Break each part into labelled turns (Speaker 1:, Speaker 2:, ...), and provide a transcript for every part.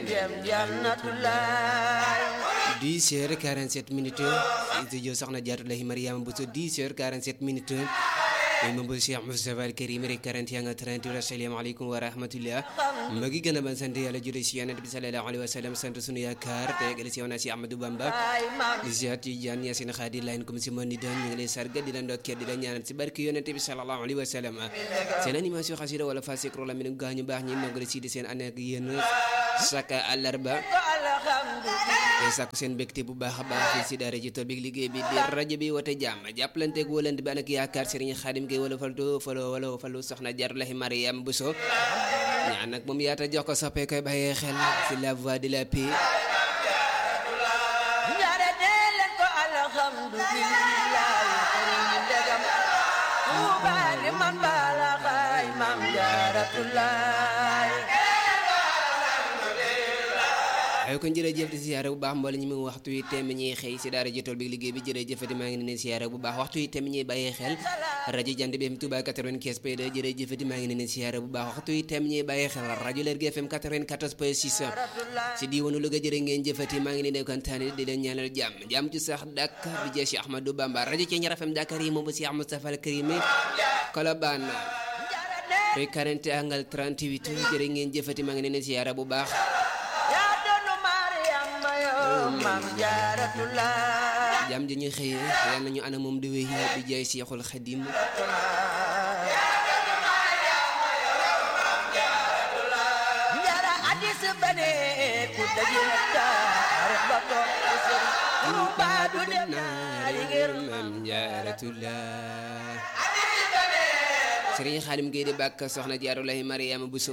Speaker 1: dem jannatulaay
Speaker 2: 10 heures 47 minutes studio soxna Jaaratullahi Mariama Bousso 10 heures 47 minutes moom bu Cheikh Moustapha Al Karim rek 41 nga 38 asalaamaaleykum wa rahmatullah ma ngi gën a ban sant yàlla jure si yonent bi sallallahu alayhi wa sallam sant sunu yaakaar te yegale si yoona si Ahmadou Bamba di ziar ci jaan yaa seen xaadi layn comme si mën ni doon ñu ngi lay sargal di la ndokkeel di la ñaanal si barke yonent bi sallallahu alayhi wa sallam seen animation xasida wala fa sikro la mi gaañu baax ñi ndongale si di seen ànd ak yéen saka àllarba te sàkku seen mbégte bu baax a baax fii si daara ji tool bi liggéey bi di rajo bi wote jàmm jàppalanteeg wóolante bi ak yaakaar Serigne Khadim Gueye wala faltu falo wala falu soxna Jaaratullahi Mariam Bousso ñaan nag moom yaata jox ko soppee koy bàyyee xel si la voix de la paix
Speaker 1: ñaare dee leen ko alhamdulillahi karim ndegam tuubaali man baala xaay maam Jaaratullaay
Speaker 2: ay kon jërëjëf di siyaare bu baax mboole ñi mu waxtu yi temm ñuy xëy si daara ji tool bi liggéey bi jërëjëfati maa ngi leen siyaare bu baax waxtu yi temm ñuy bàyyee xel rajo jant bi FM Touba 95 point 2 jërëjëfati maa ngi leen siyaare bu baax waxtu yi temm ñuy bàyyee xel rajo Lergui FM 94 point 6 si diiwaanu Louga jërë ngeen jëfati maa ngi leen di kontaane di leen ñaanal jàmm jàmm ci sax Dakar di jeex Ahmadou Bamba rajo Thiéniere FM Dakar yi moom bu Cheikh Moustapha Al Karim Colobane rue 40 angle 38 jërë ngeen jëfati maa ngi leen siyaare bu baax
Speaker 1: yaa doonu Mariama yoo maam Jaaratullaay
Speaker 2: jàmm ji ñu xëyee yal nañu ana moom di wéy di jaay Seexul Xadim
Speaker 1: njara addis bane ku daje taarix ba toog ci sëriñ Tuuba du dem naari ngir
Speaker 2: maam Jaaratullah Sëriñ Xaadim Gueye di bàkk soxna Jaaratullahi Mariama Bousso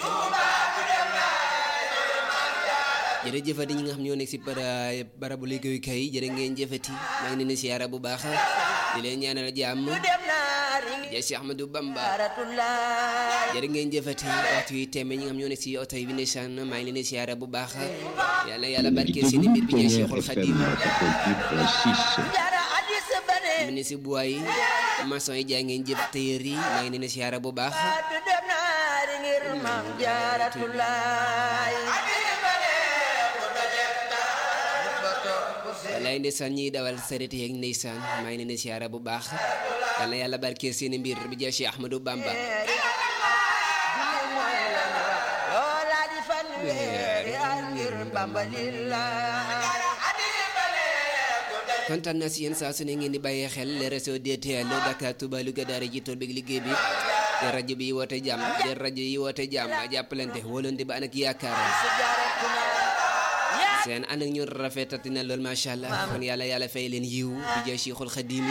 Speaker 2: jërëjëfati ñi nga xam ñoo nekk si bara barabu liggéeyukaay yi jërë ngeen jëfati maa ngi leen di siyaara bu baax di leen ñaanal jàmm
Speaker 1: du dem naari ngir
Speaker 2: jaay si Ahmadou Bamba
Speaker 1: Jaaratullaay
Speaker 2: jërë ngeen jëfati waxtu yi tembe ñi nga xam ñoo nekk si oto yi bi ndeysaan maa ngi leen di siyaara bu baax yàlla yàlla barkeel seeni mbir bi jaay Cheikhul Khadim
Speaker 1: njara addis bane
Speaker 2: mu ne si buwaay yi maçon yi jaay ngeen jëf tailleur yi maa ngi leen di siyaara bu baax
Speaker 1: du dem naari ngir maam Jaaratullaay
Speaker 2: wallaay ndeysaan ñiy dawal saret yeeg ndeysaan maa ngi leen di siyaara bu baax yal na yàlla barkeel seeni mbir bi jaay Cheikh Ahmadou Bamba
Speaker 1: loola di fan weeri al ngir Bamba lillaay
Speaker 2: kontaan naa si yéen saa su ne ngeen di bàyyee xel le réseau DTL Dakar Touba Louga daara ji tool bi liggéey bi te rajo bi woote jàmm te rajo yi woote jàmm jàppalante wóolante ba ànd ak yaakaar seen ànd ak ñun rafetati na lool macha allah kon yàlla yàlla fay leen yiw bi jaay Cheikhul Khadim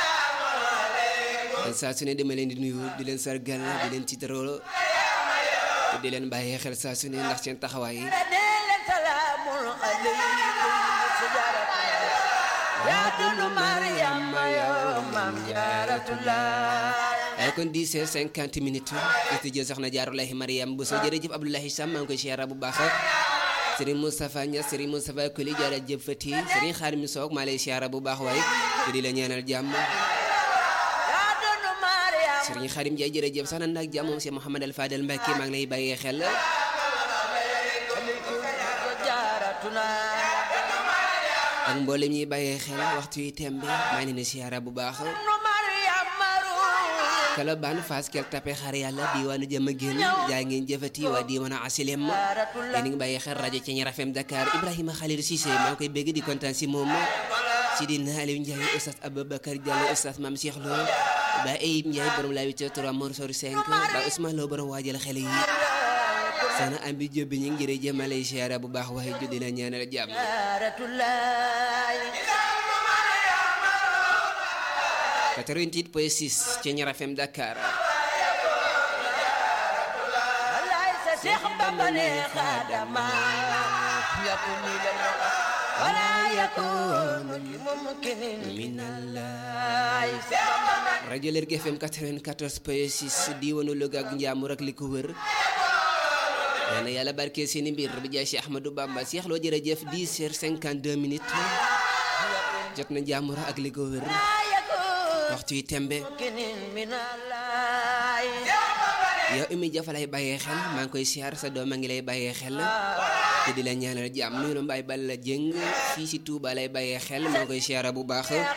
Speaker 2: kon saa su ne dama leen di nuyu di leen sargal di leen tiitaroo te di leen bàyyee xel saa su ne ndax seen taxawaay yi
Speaker 1: leen salaamul aleykum si Jaaratullaay yaa dundu Mariama yoo maam Jaaratullaay
Speaker 2: ay kon 10 heures 50 minutes studio soxna Jaaratullahi Mariam Bousso jërëjëf Abdoulahi Sam maa ngi koy siyaara bu baax Serigne Moustapha Niass Serigne Moustapha Koli jërëjëf Fati Serigne Xaadim Soog maa lay siyaara bu baax waaye te di la ñaanal jàmm
Speaker 1: yaa dundu Mariama
Speaker 2: Serigne Xaadim Ndiaye jërëjëf sax na nag jàmm moom si Mouhamed Al Fadel Mbacke maa ngi lay bàyyee xel
Speaker 1: Jaaratullaay
Speaker 2: ak mboolem ñuy bàyyee xel waxtu yi tembe maa ngi leen di siyaara bu baax
Speaker 1: nu Mariama ruuy
Speaker 2: Colobane Fass Kell Tapé xar yàlla diwaanu jëm a génn jaay ngeen jëfati waa diwaanu Asilem yéen a ngi bàyyi xel rajo Thiéniere FM Dakar Ibrahima Khalil Cissé maa ngi koy bégg di kontaan si moom Sidina Aliou Ndiaye Oustaz Aboubacar Diallo Oustaz Mame Cheikh Lo Ba Eyib Ndiaye borom la 8 3 Mor Sor 5 Ba Ousmane Lo borom waajal xale yi sana am bi jóbbi ñu ngi jërëjëf ma lay siyaara bu baax waaye juddi la ñaanal jàmm
Speaker 1: Jaaratullaay
Speaker 2: 88 point 6 Thiéniere FM Dakar
Speaker 1: Wallaay sa Seex Bamba ne xaadama yakuni lana wala yakunu mumkinin
Speaker 2: minallah rajo Lergui FM 94 point 6 diwaanu Louga ak Njàmbur ak li ko wër yal na yàlla barkeel seeni mbir bi jaay si Ahmadou Bamba Cheikh Lo jërëjëf 10 heures 52 minutes jot na Njàmbur ak li ko wër waxtu yi tembe
Speaker 1: mumkinin minallah
Speaker 2: yow Oumy Dia fa lay bàyyee xel maa ngi koy siyaar sa doom a ngi lay bàyyee xel te di la ñaanal jàmm nuyu la Mbaye Balla Dieng fii si Touba lay bàyyee xel maa ngi koy siyaara bu baax